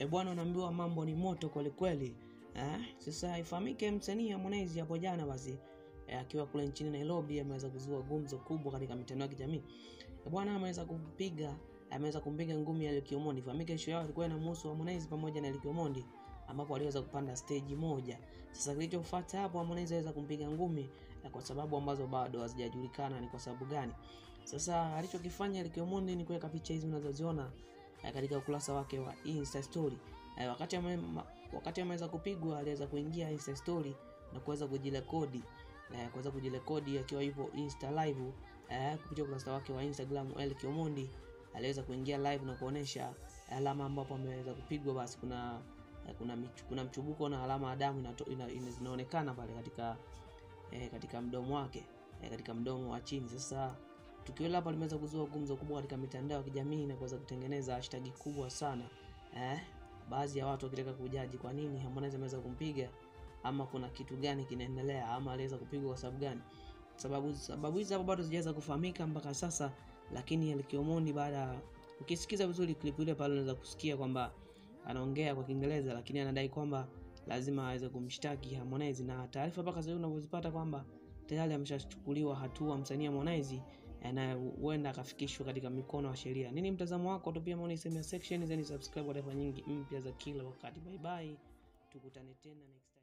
E bwana, unaambiwa mambo ni moto kwelikweli eh? Sasa ifahamike msanii Harmonize hapo jana basi eh, akiwa kule nchini Nairobi ameweza kuzua gumzo kubwa katika mitandao ya kijamii e bwana, ameweza kumpiga ameweza kumpiga ngumi ya Lucky Omondi. Ifahamike show yao ilikuwa inamhusu Harmonize pamoja na Lucky Omondi ambapo aliweza kupanda stage moja. Sasa kilichofuata hapo, Harmonize aliweza kumpiga ngumi eh, kwa sababu ambazo bado hazijajulikana ni kwa sababu gani. Sasa alichokifanya Lucky Omondi ni kuweka picha hizi unazoziona eh, katika ukurasa wake wa Insta story. Eh, wakati ame, ma, wakati ameweza kupigwa aliweza kuingia Insta story na kuweza kujirekodi eh, kuweza kujirekodi akiwa yupo Insta live eh, kupitia ukurasa wake wa Instagram Lucky Omondi aliweza kuingia live na kuonesha alama ambapo ameweza kupigwa, basi kuna kuna, michu, kuna mchubuko na alama ya damu zinaonekana pale katika eh, katika mdomo wake eh, katika mdomo wa chini. Sasa tukio hilo hapa limeweza kuzua gumzo kubwa katika mitandao ya kijamii na kuweza kutengeneza hashtag kubwa sana eh, baadhi ya watu wakitaka kujaji kwa nini Harmonize ameweza kumpiga ama kuna kitu gani kinaendelea ama aliweza kupigwa kwa sababu gani. Sababu sababu hizi hapo bado zijaweza kufahamika mpaka sasa, lakini Lucky Omondi baada ukisikiza vizuri clip ile pale unaweza kusikia kwamba anaongea kwa Kiingereza lakini anadai kwamba lazima aweze kumshtaki Harmonize, na taarifa mpaka sasa unavyozipata kwamba tayari ameshachukuliwa hatua msanii Harmonize na huenda akafikishwa katika mikono ya sheria. Nini mtazamo wako? Tupia maoni sehemu ya section, then subscribe kwa taarifa nyingi mpya za kila wakati. Bye bye, tukutane tena next time.